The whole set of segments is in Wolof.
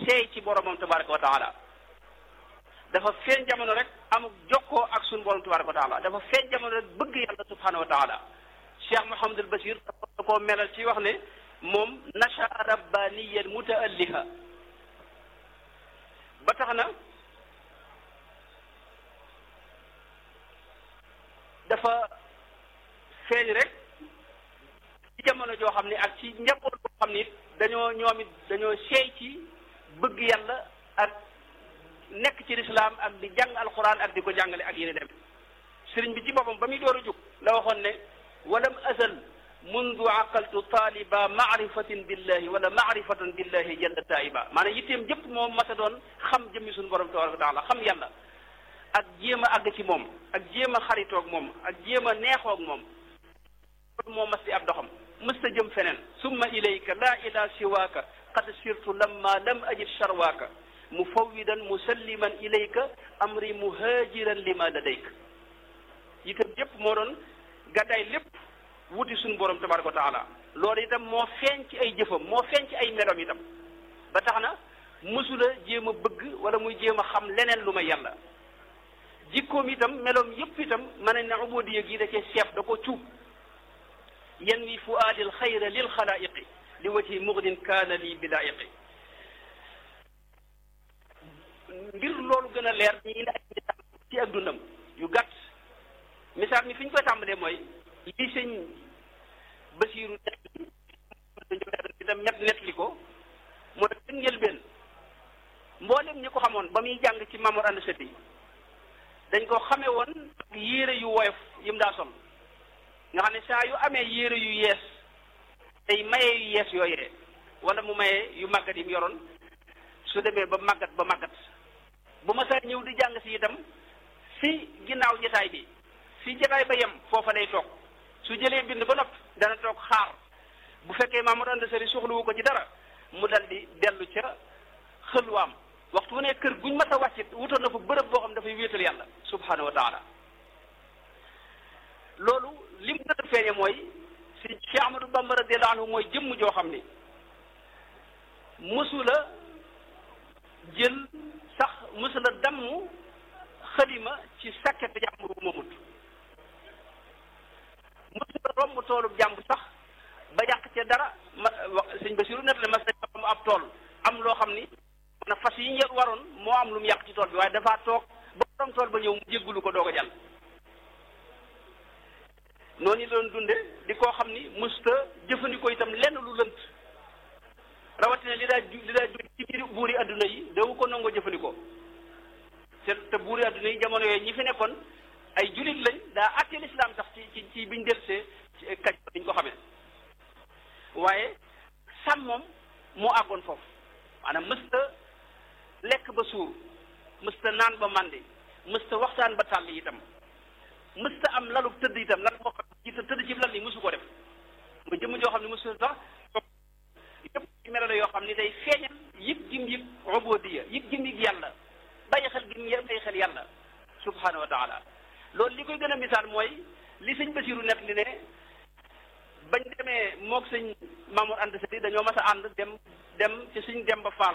seey ci boromam tabaraka wa taala dafa feeñ jamono rek amuk jokkoo ak suñu borom tabaraka wa taala dafa feeñ jamono rek bëgg yàlla subhanahu wa taala cheikh Mouhamadul Bachir da koo melal ci wax ne moom nasha rabbaniyan mutaalliha ba tax na dafa feeñ rek ci jamono joo xam ne ak ci njaboot boo xam ne dañoo ñoom it dañoo seey ci bëgg yàlla ak nekk ci lislaam ak di jàng alquran ak di ko jàngale ak yéen dem sëriñ bi ci boppam ba muy door a jóg la waxoon ne walam azal mundu aqaltu taaliba maarifatin billahi wala maarifatan billahi jalla taiba maanaam yitteem jëpp moom masa doon xam jëmmi suñu borom tabaraka wa taala xam yàlla ak jéem a àgg ci moom ak jéem a xaritoog moom ak jéem a neexoog moom moo mas di ab doxam mësta jëm feneen summa ilayka la ila siwaaka qad sirtu lamma lam ajid charwaaka mufawwidan musalliman ilayka amri muhajiran lima ladayka itam yépp moo doon gàddaay lépp wuti suñu borom tabaraka wa taala loolu itam moo feeñ ci ay jëfam moo feeñ ci ay melom itam ba tax na mësula jéem a bëgg wala muy jéem a xam leneen lu may yàlla jikkoom itam meloom yépp itam mën nañ ne ubudiya gi da cee seef da ko cuub yanwi fuaadil xayra lil xalaayiqi li wajhi mugnin kaana lii bilaayiqi ngir loolu gën a leer ñi indi ay misaal ci ak dundam yu gàtt misaal mi fi ñu koy tàmbalee mooy lii sëñ Basiiru itam ñett nettali ko mooy seen njëlbeen mboolem ñi ko xamoon ba muy jàng ci Mamour Anda Sëti dañ ko xamee woon ak yére yu woyof yi mu daa sol nga xam ne saa yu amee yére yu yees tey maye yu yees yooyee wala mu maye yu màggat yi mu yoroon su demee ba màggat ba màggat bu ma saa ñëw di jàng si itam fi ginnaaw jataay bi fi jataay ba yem foofa lay toog su jëlee bind ba nopp dana toog xaar bu fekkee Mamadou Anda Sëri soxlawu ko ci dara mu dal di dellu ca xëlwaam waxtu wu ne kër guñ mas a wàccit wutoon na fa bërëb boo xam dafay wéetal yàlla subhanahu wa taala loolu lim gën a feeñe mooy si Cheikh Ahmadou Bamba radiyallahu anhu mooy jëmm joo xam ni mësula jël sax mësula damm xalima ci sàkket jàmbur bu mamut mësula romb toolub jàmbur sax ba yàq ca dara ma wax sëñ Basiru net la mas mu ab tool am loo xam ni na fas yi ñu waroon moo am lu mu yàq ci tool bi waaye dafa toog ba borom tool ba ñëw mu jéggulu ko doog a jàll noonu doon dunde di koo xam ni musta jëfandikoo itam lenn lu lënt rawatina li daa li daa jóg ci biir buuri adduna yi dawu ko nangoo jëfandikoo te te buuri adduna yi jamono yooyu ñi fi nekkoon ay julit lañ daa àtte lislaam sax ci ci ci biñ delsee ci kaj biñ ko xamee waaye sàmm moom moo àggoon foofu maanaam mësta lekk ba suur mësta naan ba màndi mësta waxtaan ba tàlli itam mësta am lalu tëdd itam lan moo xam ci tëdd ci lal ni mësu ko def mu jëmm joo xam ne mësu sax yëpp ci melo la yoo xam ni day feeñal yëg gim yëg ubudiyya yëg gim yëg yàlla bàyyi xel gim yë bàyyi xel yàlla subhanahu wa taala loolu li koy gën a misaal mooy li sëñ Basiru net li ne bañ demee moog sëñ Mamour Anta Sali dañoo mas a ànd dem dem ci sëñ Demba Fall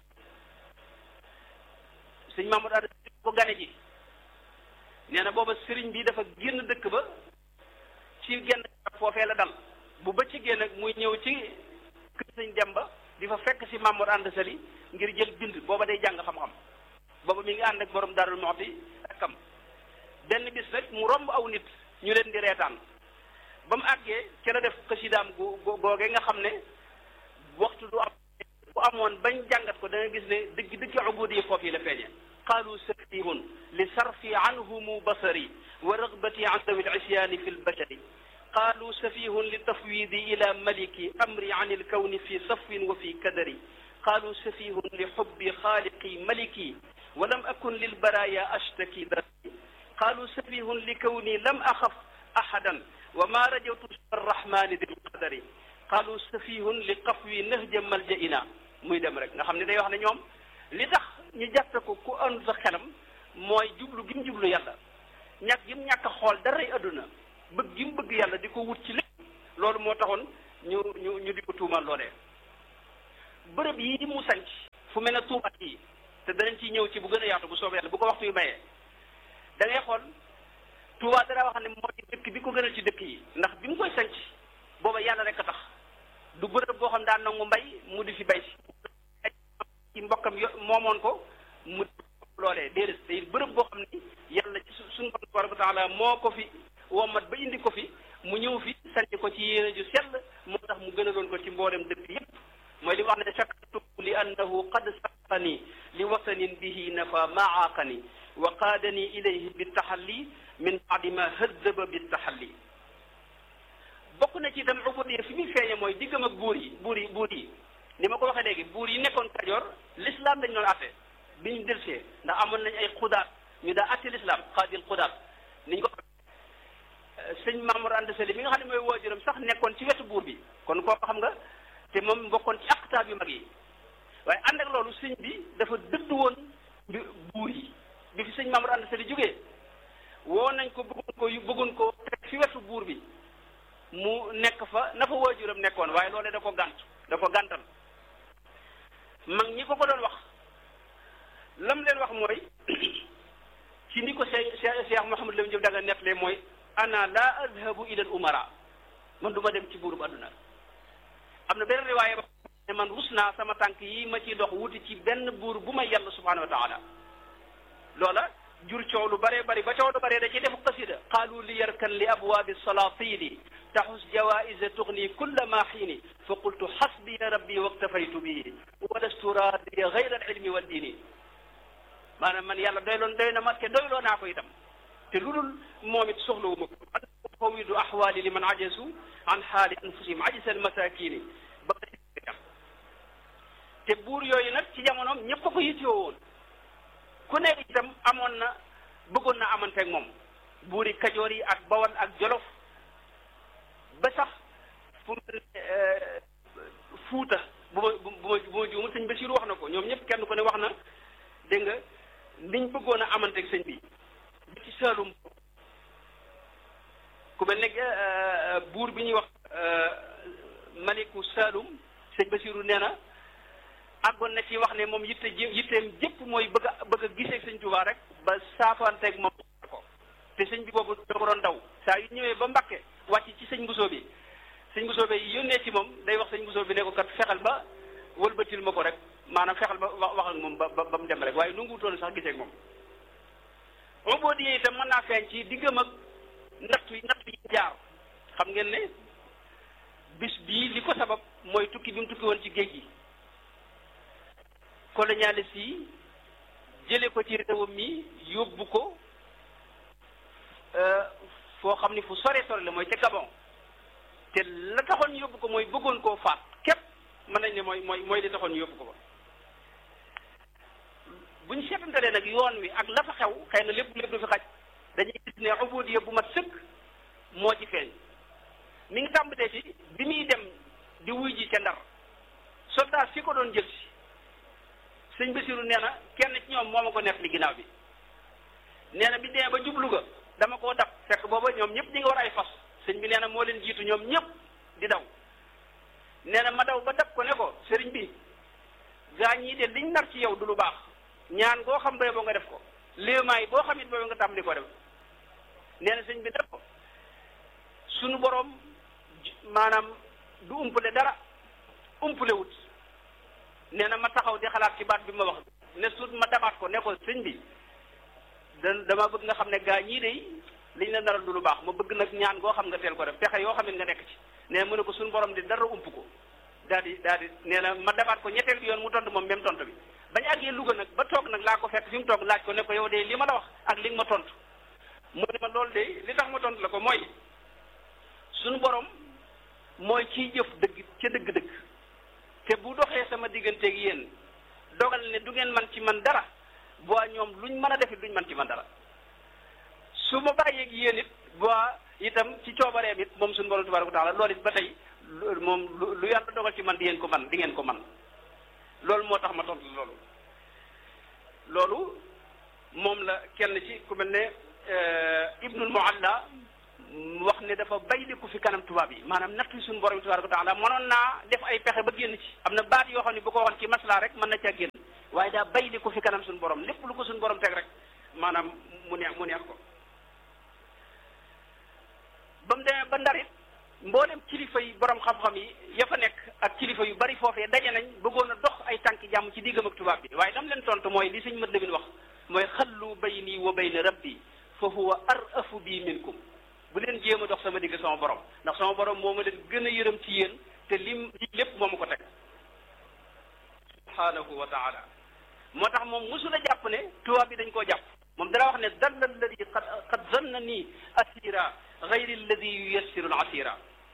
sëñ Mamour Anta Sali ko gane ji nee na booba sëriñ bi dafa génn dëkk ba ci genn foofee la dal bu bëccëgee nag muy ñëw ci kër sëñ Demba di fa fekk si Mamour Anta Sali ngir jël bind booba day jàng xam-xam booba mi ngi ànd ak borom Darou Mouhty ak kam benn bis rek mu romb aw nit ñu leen di reetaan ba mu àggee ca la def xasidaam gu googee nga xam ne waxtu du am bu amoon bañ jàngat ko da nga gis ne dëgg dëgg ubudiyya foofu yi la feeñe qaalu safihun li sarfi anhumu basari wa ragbati an dawi lisyaani fi lbashari qaalu safihun li tafwidi ila maliki amri an ilkawni fi safwin wa fi kadari qaalu safihun li xubbi xaaliqi maliki wa lam akun lilbaraya ashtaki dari qaalu safihun li kawni lam axaf ahadan wa ma rajawtu arrahmani dil qadari qaalu safihun li qafwi nahja maljaina muy dem rek nga xam ne day wax ne ñoom li tax ñu jàppe ko ku ànd sa xelam mooy jublu gi mu jublu yàlla ñàkk gi mu ñàkk a xool daray adduna bëgg gi mu bëgg yàlla di ko wut ci lépp loolu moo taxoon ñu ñu ñu di ko tuumal loolee bërëb yi mu sanc fu fu mel ne Tuuba yi te danañ ciy ñëw ci bu gën a yaatu bu soobee yàlla bu ko waxtu yu mayee da ngay xool Tuuba dara wax ne moo ci dëkk bi ko gënal ci dëkk yi ndax bi mu koy sanc booba yàlla rek a tax du bërëb boo xam daan nangu mbay mu di fi bay si ci mbokkam yo moomoon ko mu loolee déedéet day bërëb boo xam ni yàlla ci suñu borom tabaraka wa taala moo ko fi womat ba indi ko fi mu ñëw fi sanc ko ci yéene ju sell moo tax mu gënaloon ko ci mboolem dëkk yépp mooy li wax ne shakartu li annahu qad saqani li wasanin bihi nafa maaqani wa qaadani ilayhi bitaxalli min baadi ma hëddaba bitaxalli bokk na ci itam ubudiyya fi muy feeñe mooy diggam ak buur yi buur yi buur yi ni ma ko waxee léegi buur yi nekkoon Kajoor l'islam dañ doon atte bi ñu delsee ndax amoon nañ ay xudaat ñu daa atte l'islam xaadil xudaat niñ ko sëñ Mamour Anta Sali mi nga xam ne mooy waajuram sax nekkoon ci wetu buur bi kon koo xam nga te moom bokkoon ci aqtaab yu mag yi waaye ànd ak loolu sëñ bi dafa dëdd woon bi buur yi bi fi sëñ Mamour Anta Sali jógee woo nañ ko bëggoon ko bëggoon ko teg fi wetu buur bi mu nekk fa na fa waajuram nekkoon waaye loolee da ko gànt da ko gàntal mag ñi ko ko doon wax lam leen wax mooy ci ni ko Cheikh Cheikh Mouhamadou Lamine Diop daga nettalee mooy ana la adhabu ila al umara man du ma dem ci buurub àdduna am na benn riwaaye ba ne man rus naa sama tànk yi ma ciy dox wuti ci benn buur bu may yàlla subhanahu wa taala loola jur coow lu bare bari ba coow lu bare da ci defu qasida qaalu li yarkan li abwaabi salatini taxus jawaisa tugni kulla ma xiini fa qultu xasbiya rabbi waktafaytu bihi walastu raadiya gayra al ilmi wa diini maanaam man yàlla doyloon doy na ma te doyloo naa ko itam te lu dul moom it soxlawu ma ko fawidu ahwaali liman ajasu an xaali anfusihim ajisa almasakini ba te buur yooyu nag ci jamonoom ñëpp a ko yittewoo woon ku nekk itam amoon na bëggoon na amanteeg moom buuri kajoor yi ak bawal ak jolof ba sax fu fuuta bu ma bu ma bu ma juumul sëñ Basiru wax na ko ñoom ñëpp kenn ku ne wax na dégg nga niñ bëggoon a amanteeg sëñ bi ba ci Saalum ku mel ne buur bi ñuy wax maliku Saalum sëñ Basiru nee na àggoon na ci wax ne moom yitte ji yitteem jëpp mooy bëgg a bëgg a gisee sëñ Tuubaa rek ba saafanteeg moom ko te sëñ bi boobu da ko doon daw saa yu ñëwee ba Mbàkke wàcc ci sëñ Bousso bi sëñ Bousso bi yónnee ci moom day wax sëñ Bousso bi ne ko kat fexel ba wëlbatil ma ko rek maanaam fexel ba wax wax ak moom ba ba mu dem rek waaye nu nguutoon sax gisee ak moom ubudiyya itam mën naa feeñ ci diggam ak nattu yi nattu yi jaar xam ngeen ne bis bii li ko sabab mooy tukki bi mu tukki woon ci géej gi colonialiste yi jële ko ci réewam mi yóbbu ko foo xam ni fu sore sore la mooy ca Gabon te la taxoon yóbbu ko mooy bëggoon koo faat képp mën nañ ne mooy mooy mooy li taxoon yóbbu ko ba bu ñu seetantalee nag yoon wi ak la fa xew xëy na lépp lépp du fi xaj dañuy gis ne ubudiya bu mat sëkk moo ci feeñ mi ngi tàmbatee ci bi muy dem di wuy ji ca Ndar soldat si ko doon jël si sëñ Basiru nee na kenn ci ñoom moo ma ko neef li ginnaaw bi nee na bi demee ba jublu ga dama koo dab fekk booba ñoom ñëpp ñi nga war ay fas sëñ bi nee na moo leen jiitu ñoom ñëpp di daw nee na ma daw ba dab ko ne ko sëriñ bi gaa ñii de liñ nar ci yow du lu baax ñaan goo xam booy boo nga def ko léemaay boo xam it boobu nga tàmbali ko def nee na sëñ bi def ko sunu boroom maanaam du umpale dara umpale wut nee na ma taxaw di xalaat ci baat bi ma wax ne suut ma dabaat ko ne ko sëñ bi da dama bëgg nga xam ne gaa ñii de liñ la naral du lu baax ma bëgg nag ñaan goo xam nga teel ko def pexe yoo xam ne nga nekk ci nee mu ne ko suñu borom di dara ump ko daal di daal di nee na ma dabaat ko ñetteel bi yoon mu tontu moom même tontu bi bañ àggee Louga nag ba toog nag laa ko fekk fi mu toog laaj ko ne ko yow de li ma la wax ak li nga ma tontu mu ne ma loolu de li tax ma tontu la ko mooy suñu borom mooy kiy jëf dëgg ca dëgg-dëgg te bu doxee sama digganteeg yéen dogal ne du ngeen man ci man dara boo ñoom luñ mën a defit duñ man ci man dara su ma bàyyeeg yéen it boo itam ci coobareem it moom suñu borom tabaraka wa taala loolu it ba tey moom lu yàlla dogal ci man di ngeen ko man di ngeen ko man loolu moo tax ma tontu loolu loolu moom la kenn ci ku mel ne ibnul mualla wax ne dafa bayliku fi kanam tubaab yi maanaam natt suñu borom tabaraka wa taala mënoon naa def ay pexe ba génn ci am na baat yoo xam ne bu ko waxoon ci masla rek mën na caa génn waaye daa bay li ko fi kanam suñu borom lépp lu ko suñu borom teg rek maanaam mu neex mu neex ko ba mu demee ba ndarit mboolem kilifa yi borom xam-xam yi ya fa nekk ak kilifa yu bari foofee daje nañ bëggoon a dox ay tànki jàmm ci diggam ak tubaab bi waaye dam leen tontu mooy li sëñ mat lamin wax mooy xallu bayni wa bayna rabbi fa huwa arafu bi minkum bu leen jéem a dox sama digg sama borom ndax sama borom moo ma leen gën a yërëm ci yéen te lim li lépp moo ma ko teg subhanahu wa taala moo tax moom musul a jàpp ne tubaab bi dañ koo jàpp moom dara wax ne dalla alladi qad qad zanna nii asira gayri alladi yuyassiru al asira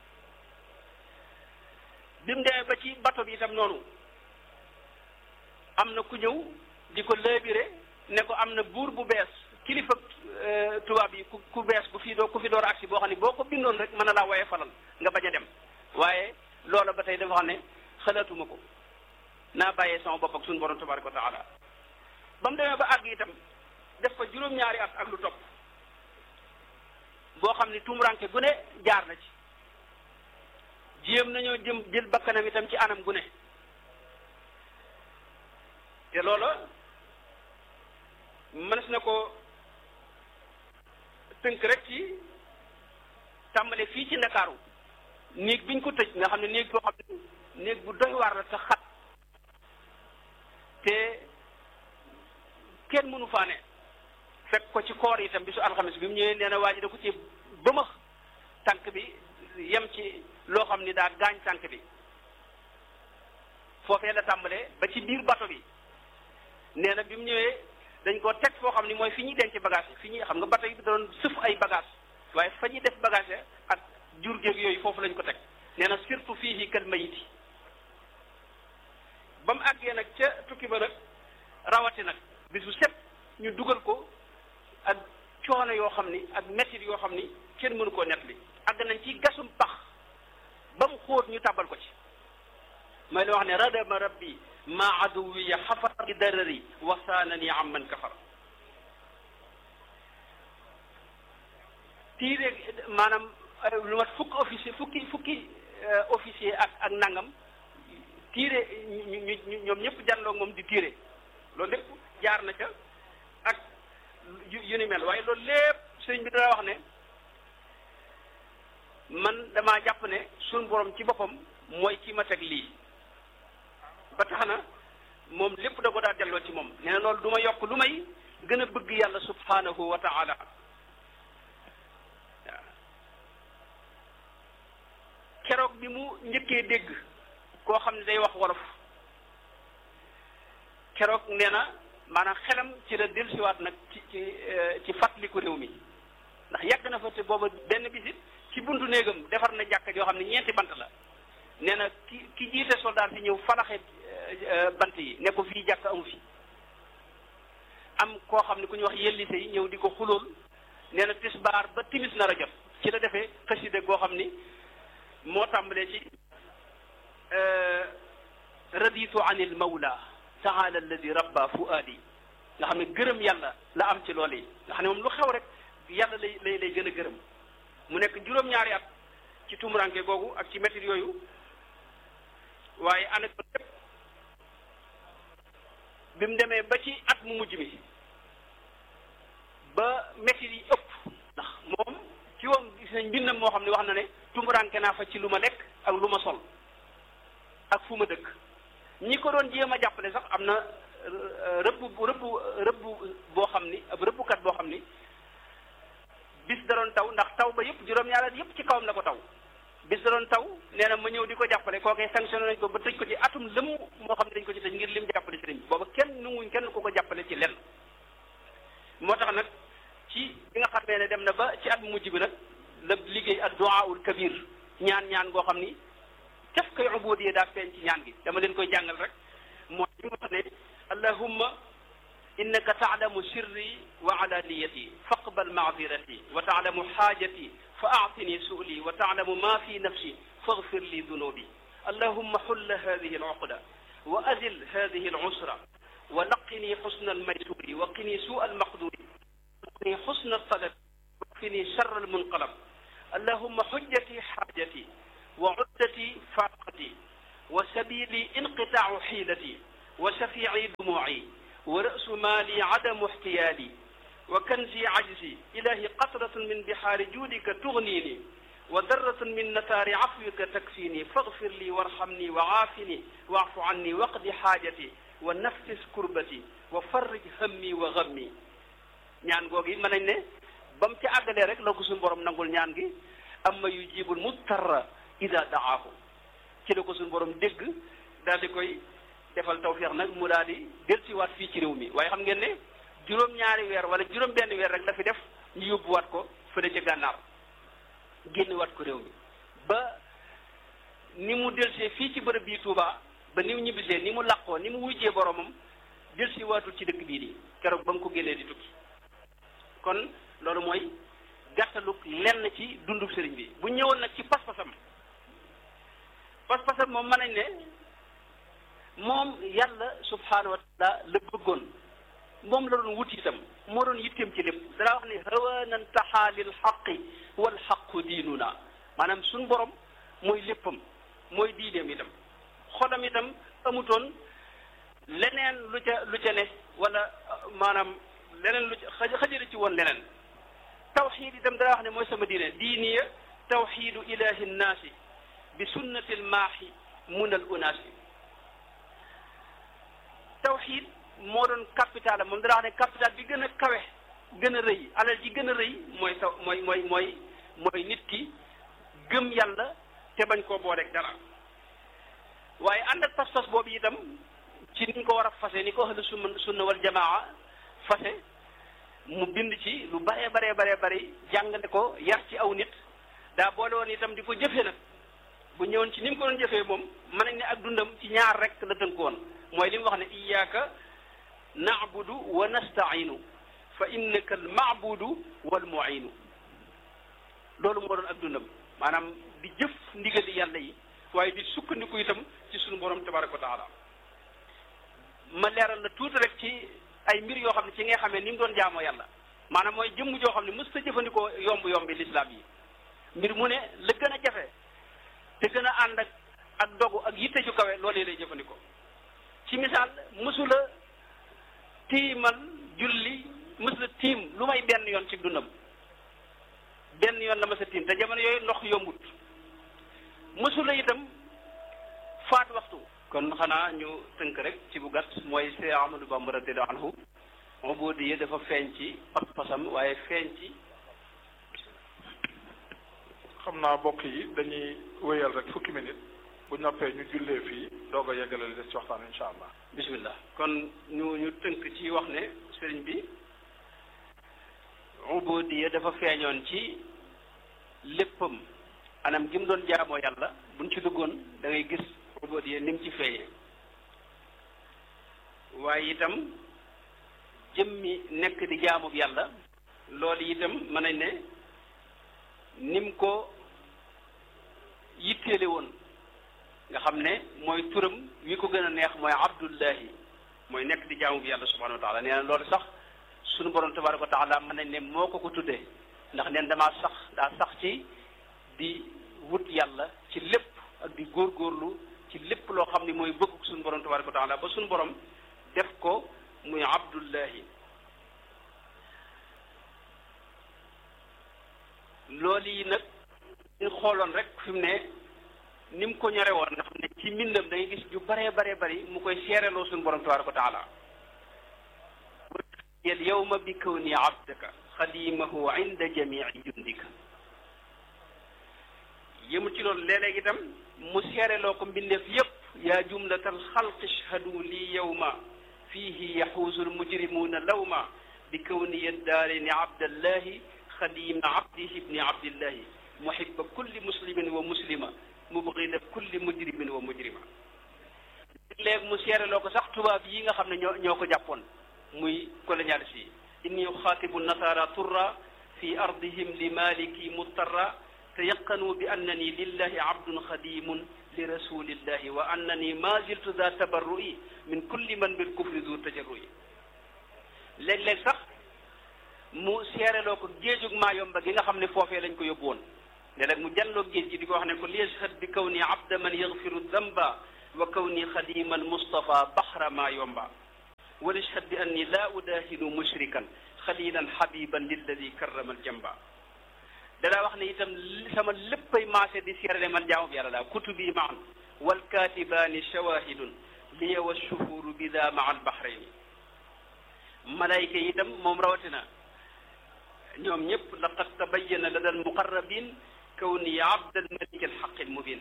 bi mu demee ba ci bato bi itam noonu am na ku ñëw di ko léebire ne ko am na buur bu bees kilifa tubaab yi ku ku bees ku fi doo ku fi door agsi boo xam ne boo ko bindoon rek mën na laa woye falal nga bañ a dem waaye loola ba tey dafa xam ne xalaatuma ko naa bàyyee sama bopp ak suñu borom tabaraka wa taala ba mu demee ba àgg itam def fa juróom-ñaari at ak lu topp boo xam ne tumuranke gu ne jaar na ci jéem nañoo jëm jël bakkanam itam ci anam gu ne te loola mënees na ko tënk rek ci tàmbale fii ci ndakaaru néeg biñ ko tëj nga xam ne néeg boo xam ne néeg bu doy waar la te xat te kenn mënu faa ne fekk ko ci koor itam bisu alxames bi mu ñëwee nee na waa ji da ko ci bëmax tànk bi yem ci loo xam ni daa gaañ tànk bi foofee la tàmbalee ba ci biir bato bi nee na bi mu ñëwee dañ ko teg foo xam ni mooy fi ñuy denc bagage yi fi ñuy xam nga bato yi da doon sëf ay bagage waaye fa ñuy def bagage ak jur géeg yooyu foofu lañ ko teg nee na surtout fii kal mayiti ba mu àggee nag ca tukki ba nag rawati nag bisu set ñu dugal ko ak coono yoo xam ni ak mettit yoo xam ni kenn mënu koo net li àgg nañ ci gasum pax ba mu xóot ñu tàbbal ko ci mooy la wax ne radama rabbi ma aduwiya xafar bi darari wasaanani am man kafar tiire maanaam lu mat fukki officier fukki fukki officier ak ak nangam tiire ñu ñu ñoom ñëpp janloog moom di tiire loolu lépp jaar na ca ak yu ni mel waaye loolu lépp sëriñ bi dana wax ne man damaa jàpp ne suñ borom ci boppam mooy ci ma teg lii ba tax na moom lépp da ko daa delloo ci moom nee na loolu du ma yokk lu may gën a bëgg yàlla subhanahu wa taala waaw keroog bi mu njëkkee dégg koo xam ne day wax wolof keroog nee na maanaam xelam ci la dellusiwaat nag ci ci ci fàttaliku réew mi ndax yàgg na fa te booba benn bisit ci buntu néegam defar na jàkka joo xam ne ñeenti bant la nee na ki ki jiite soldat si ñëw falaxe bant yi ne ko fii jàkk amu fi am koo xam ne ku ñuy wax yellise yi ñëw di ko xulool nee na tisbaar ba timis nar a jot ci la defee xasida goo xam ni moo tàmbalee ci raditu an il mawla taala alladi rabba fuaadi nga xam ne gërëm yàlla la am ci loolu yi nga xam ne moom lu xew rek yàlla lay lay lay gën a gërëm mu nekk juróom-ñaari at ci tumuranke googu ak ci métit yooyu waaye ànd ak lépp bi mu demee ba ci at mu mujj mi ba métit yi ëpp ndax moom ci woon gis nañ mbindam moo xam ne wax na ne tumuranke naa fa ci lu ma lekk ak lu ma sol ak fu ma dëkk ñi ko doon jéem a jàppale sax am na rëbb rëbb rëbb boo xam ni ab rëbbkat boo xam ni bis da doon taw ndax taw ba yëpp juróom-ñaari at yëpp ci kawam la ko taw bis da doon taw nee na ma ñëw di ko jàppale kookee sanctionné nañ ko ba tëj ko ci atum lëmm moo xam ne dañ ko ci tëj ngir lim jàppale sëriñ bi booba kenn nunguñ kenn ku ko jàppale ci lenn moo tax nag ci bi nga xamee ne dem na ba ci at mujj bi nag la liggéey ak duwaawul kabir ñaan ñaan goo xam ni caf koy ubudiyee daa feeñ ci ñaan gi dama leen koy jàngal rek mooy li nga xam ne allahumma innaka taalamu sirri wa alaniyati faqbal maadirati wa taalamu xaajati fa aatini suuli wa taalamu ma fi nafsi faghfir li dunubi allahumma xulla hadihi alcuqda wa azil hadihi alcusra wa laqini xusna almaysuri wa qini suu almaqduri وقني حسن الطلب وقني شر المنقلب اللهم حجتي حاجتي وعدتي فاقتي وسبيلي انقطاع حيلتي wa shafii dumuuci wa ra'su maali adamu ixtiyaali wa kanzi ajzi ilahi qatratun min bihaari juudika tugnini wa darratun min nataari afwika takfini faghfir li warhamni wa aafini waafu anni waqdi xaajati wa nafis kurbati wa farrij hammi wa gammi ñaan googi mën nañ ne ba mu ci àggalee rek la ko suñu borom nangul ñaan gi amma yujibul muttarra ida daahu ci la ko suñu borom dégg daal di koy defal tawfiix nag mu daal di dellusiwaat fii ci réew mi waaye xam ngeen ne juróom-ñaari weer wala juróom-benn weer rek la fi def ñu yóbbuwaat ko fële ca gànnaar génnewaat ko réew mi ba ni mu delsee fii ci bërëb bii Touba ba ni mu ñibbisee ni mu làqoo ni mu wujjee boromam dellusiwaatul ci dëkk bii di keroog ba mu ko génnee di tukki kon loolu mooy gàttaluk lenn ci dundub sëriñ bi bu ñëwoon nag ci pas-pasam pas-pasam moom mën nañ ne moom yàlla subhaanahu wa taala la bëggoon moom la doon wut itam moo doon yitteem ci lépp danaa wax ne hawanan taxaa lil xaqi wal xaqu diinuna maanaam suñ borom mooy léppam mooy diineem itam xolam itam amutoon leneen lu ca lu ca ne wala maanaam leneen lu ca xajale ci woon leneen tawxiid itam danaa wax ne mooy sama diine diiniya tawxiidu ilahi nnaasi bi sunnati lmaaxi mun al unaasi tawxiid moo doon capital moom danaa wax ne capital bi gën a kawe gën a rëy alal ji gën a rëy mooy taw mooy mooy mooy mooy nit ki gëm yàlla te bañ koo booleeg dara waaye ànd ak pas-pas boobu itam ci niñ ko war a fase ni ko ahlu sunna sunna wal jamaa fase mu bind ci lu baree baree baree bari jàngale ko yar ci aw nit daa boole woon itam di ko jëfee nag bu ñëwoon ci ni mu ko doon jëfee moom mën nañ ne ak dundam ci ñaar rek la tënk woon mooy li mu wax ne iyyaka na'budu wa nasta'inu fa innaka al ma'budu wal mu'inu loolu moo doon ak dundam maanaam di jëf ndigali yàlla yi waaye di sukkandiku itam ci sunu borom tabaraka wa taala ma leeral la tuuti rek ci ay mbir yoo xam ne ci ngay xamee ni mu doon jaamoo yàlla maanaam mooy jëmm joo xam ne mës ta jëfandikoo yomb yombi lislaam yi mbir mu ne la gën a jafe te gën a ànd ak ak dogu ak yitte ju kawe loolee lay jëfandikoo ci misaal mësula tiimal julli mësula tiim lu may benn yoon ci dundam benn yoon la ma sa tiim te jamono yooyu ndox yombut mësula itam faat waxtu kon xanaa ñu tënk rek ci bu gàtt mooy Seex Ahmadu Bamba radiyallaahu anhu ubudiyya dafa feeñ ci pas-pasam waaye feeñ ci xam naa mbokk yi dañuy wéyal rek fukki minute bu noppee ñu jullee fii doog a yeggale li des ci waxtaan insha allah bismillah kon ñu ñu tënk ci wax ne sëriñ bi ubudiyya dafa feeñoon ci léppam anam gi mu doon jaamoo yàlla buñ ci duggoon da ngay gis ubudiyya ni mu ci feeñee waaye itam jëmmi nekk di jaamub yàlla loolu itam mën nañ ne nim ko yitteele woon nga xam ne mooy turam wi ko gën a neex mooy abdullahi mooy nekk di jaamu bi yàlla subhanahu wa taala nee na loolu sax sunu borom tabaraka wa taala mën nañ ne moo ko ko tuddee ndax neen damaa sax daa sax ci di wut yàlla ci lépp ak di góorgóorlu ci lépp loo xam ne mooy bëgg sunu borom tabaraka wa taala ba sunu borom def ko muy abdullahi loolu yi nag ñu xooloon rek fi mu ne ni mu ko ñore woon nga xam ne ci mbindam da ngay gis ju baree baree bari mu koy seereloo suñu borom tabaraka wa taala yal yawma bi kawni abdaka xadimahu inda jamii jundika yëmu ci loolu léeg-léeg itam mu seereloo ko mbindeef yépp yaa jumlatal xalqi ishhadu lii yawma fiihi yaxuusu almujrimuuna lawma bi kawni yaddaareni abdallahi xadima abdihi ibni abdillahi muhibba kulli muslimin wa muslima mubghida kulli mujrimin wa mujrima léegi mu seereloo ko sax tubaab yi nga xam ne ñoo ñoo ko jàppoon muy colonialiste yi inni uxaatibu nasara turra fi ardihim li maliki muttarra tayaqanu bi annani lillahi abdun xadimun li rasulillahi wa annani ma ziltu da tabarru'i min kulli man bil kufri du tajarru'i léeg-léeg sax mu seereloo ko géejug maayomba gi nga xam ne foofee lañ ko yóbbu woon léeg-léeg mu jàlloo géej gi di ko wax ne ko li yashhad bi kaw ni abda man yaghfiru damba wa kawni xadima almustafa baxra ma yomba walishhad bi anni la udahinu mushrikan xalilan xabiban lilladi karrama aljamba danaa wax ne itam sama léppay maase di seere ne man jaamu bi yàlla laa kutubi maan walkatibaani shawahidun liya wa shuhuru bida maa albahrayni malayka yi itam moom rawatina ñoom ñëpp laqad tabayyana lada almuqarrabin kawni abd almalik alxaq almubin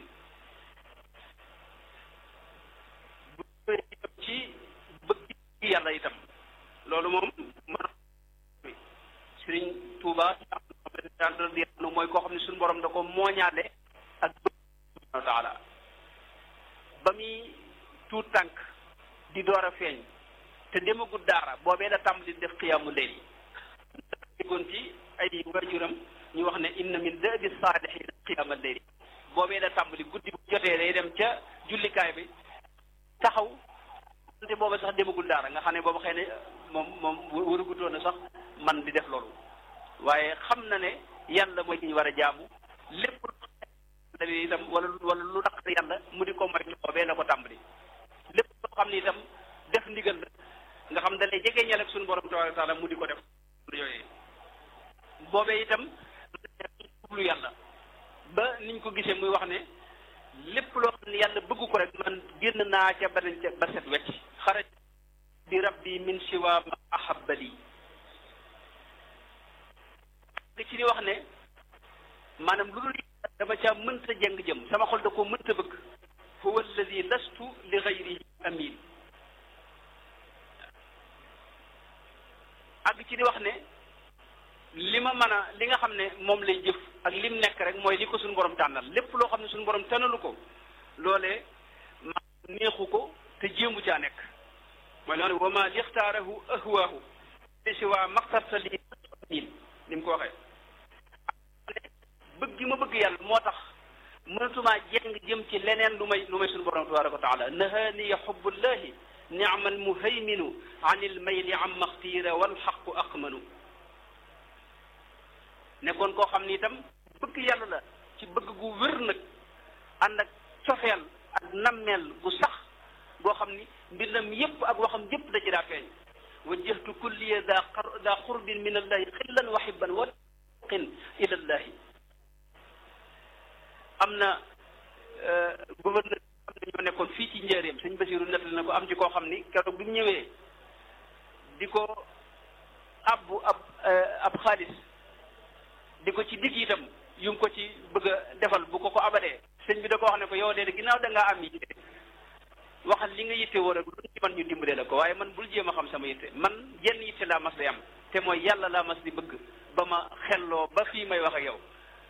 bu itam ci bëgg yàlla itam loolu moom man Sëriñ Tuuba radiyallahu mooy koo xam ne suñu borom da ko mooñaale ak subhanahu wa taala ba muy tuut tànk di door a feeñ te demagul daara boobee da tàmbali def xiyaamu layl déggoon ci ay waajuram ñu wax ne inna min da'bi saalihiina qiyaama layl boobee da tàmbali guddi bu jotee day dem ca jullikaay bi taxaw te booba sax demagul daara nga xam ne booba xëy na moom moom warugutoon na sax man di def loolu waaye xam na ne yàlla mooy ki ñu war a jaamu lépp lu itam wala wala lu naqar yàlla mu di ko moytu boobee la ko tàmbali lépp loo xam ne itam def ndigal la nga xam da lay jege ñal ak suñu borom tabaaraka wa taala mu di ko def yooyee boobee itam jublu yàlla ba niñ ko gisee muy wax ne lépp loo xam ne yàlla bëgg ko rek man génn naa ca ba ca ba set wecc xaraj bi rabbi min siwa ma ahabbali li ci di wax ne maanaam lu dul dama caa mënta jeng jëm sama xol da koo mënta bëgg huwa alladi lastu li gayrihi amin àgg ci di wax ne li ma mën a li nga xam ne moom lay jëf ak lim nekk rek mooy li ko suñu borom tànnal lépp loo xam ne suñu borom tànnalu ko loolee ma neexu ko te jéemu caa nekk mooy loolu wa ma lixtaarahu ahwaahu li si waa maxtarta li niin ni mu ko waxee bëgg gi ma bëgg yàlla moo tax mënatumaa jeng jëm ci leneen lu may lu may suñu borom tabaraka wa taala nahaniya xubbullahi nicma almuhayminu an ilmayli am maxtiira walxaqu aqmanu nekkoon koo xam ni itam bëgg yàlla la ci bëgg gu wér nag ànd ak cofeel ak nammeel gu sax goo xam ni mbindam yépp ak waxam yépp da ci daa feeñ wajjahtu kulliya daa xar daa xurbin min allahi xillan wa xibban wa qin ila allahi am na gouverneur am na ñoo nekkoon fii ci njëriñam sëñ Basiru nettali na ko am ci koo xam ni keroog bi mu ñëwee di ko abbu ab ab xaalis di ko ci digg itam yu ngi ko ci bëgg a defal bu ko ko abadee sëñ bi da ko wax ne ko yow de ginnaaw da ngaa am yitte waxal li nga yitte woo rek lu ci man ñu dimbalee la ko waaye man bul jéem a xam sama yitte man jenn yitte laa mas di am te mooy yàlla laa mas di bëgg ba ma xelloo ba fii may wax ak yow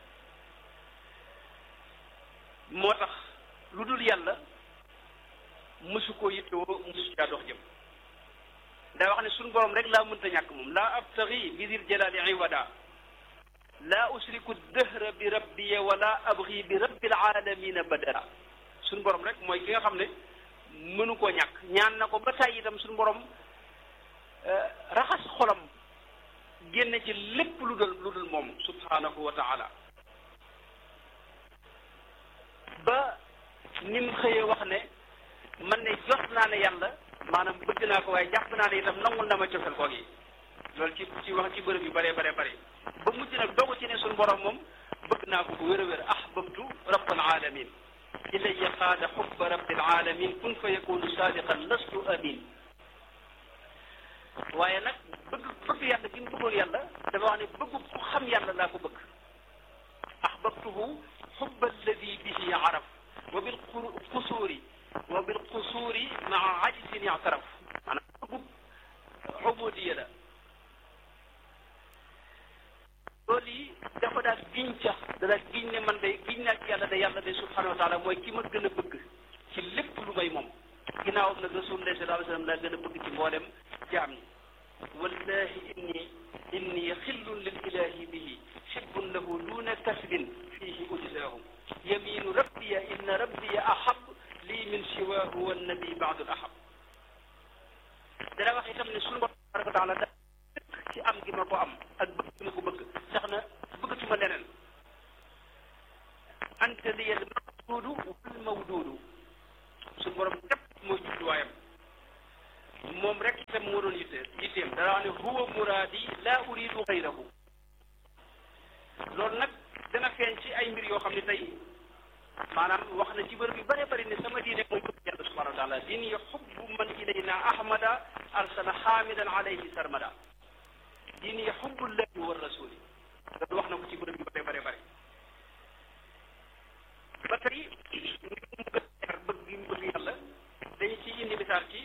moo tax lu dul yàlla mësu koo yittewoo mësu caa dox jëm daa wax ne suñu borom rek laa mënta ñàkk moom laa abtaxi bi dil jalaali iwada laa usriku dëhra bi rabbiya wala abxi bi rabbil alamina badara suñu borom rek mooy ki nga xam ne mënu koo ñàkk ñaan na ko ba tàyyi itam suñu borom raxas xolam génne ci lépp lu dul lu dul moom subhanahu wa taala ba ni mu xëyee wax ne man ne jot naa ne yàlla maanaam bëgg naa ko waaye jàpp naa ne itam nangul na ma cofel koog yi loolu ci ci wax ci bërëb yu bëree bare bëri ba mujj nag dogu ci ne suñu borom moom bëgg naa ko bu wér a wér ahbabtu rabbal alamin ilayya qaada xubba rabbil alamin kun fa yakunu sadiqan lastu amin waaye nag bëgg bëgg yàlla gi mu bëggoon yàlla dafa wax ne bëgg ku xam yàlla laa ko bëgg ahbabtuhu xubba alladi bihi araf wa bil qusuuri wa bil qusuuri maa ajzin ictaraf maanaam bëggu ubudiya la loolu yi dafa daal giñ ca da daal giñ ne man de giñ naa ci yàlla de yàlla de subhanahu wa taala mooy ki ma gën a bëgg ci lépp lu may moom ginnaawam nag rasulullah sallallahu alayhi wa sallam laa gën a bëgg ci mboolem jaam ñi wallahi inni inni xillun lil ilahi bihi xibbun lahu duna kasbin fihi ujzaahu yaminu rabbiya inna rabbiya ahab lii min siwaahu wannabi baadu ahab dana wax itam ne sunu borom tabaraka wa taala da ci am gi ma ko am ak bëgg gi ma ko bëgg sax na bëggatuma leneen anta liya al maqsuudu wal mawduudu suñu borom képp mooy jubluwaayam moom rek itam moo doon yitte yitteem dara wax ne huwa muraadi laa uridu xayrahu loolu nag dana feeñ ci ay mbir yoo xam ne tey maanaam wax na ci bërëb yu bare bëri ne sama diine mooy bëgg yàlla subhanahu wa taala diini xubbu man ilayna ahmada arsala xaamidan alayhi sarmada diini xubbullahi wa rasuli loolu wax na ko ci bërëb yu bare bare bëri ba tey mu gën a bëgg gi mu bëgg yàlla dañu ci indi misaal ci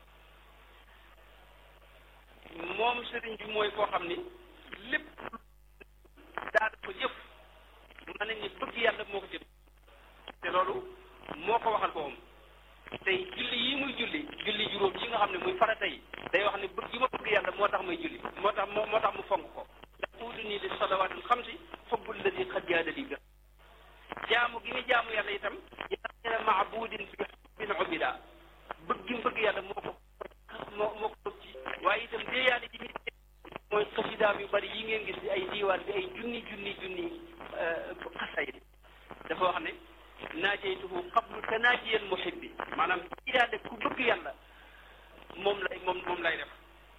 moom sëriñ bi mooy koo xam ni lépp daal ko jëf mën nañ ni bëgg yàlla moo ko jëf te loolu moo ko waxal boppam tey julli yi muy julli julli juróom yi nga xam ne muy farata yi day wax ne bëgg yi ma bëgg yàlla moo tax may julli moo tax moo tax mu fonk ko yaquudu nii li salawaatul xamsi xubbul ladi xad jaada li ga jaamu gi ni jaamu yàlla itam yaa maabudin fi xubbin ubida bëgg gi mu bëgg yàlla moo ko moo moo ko bëgg ci waaye itam déeyaale ji muy mooy xasidaam yu bari yi ngeen gis di ay diiwaan bi ay junni junni junni xasayid dafa wax ne naajeytuhu qablu tanaajiyan muhibbi maanaam déeyaale ku bëgg yàlla moom lay moom moom lay def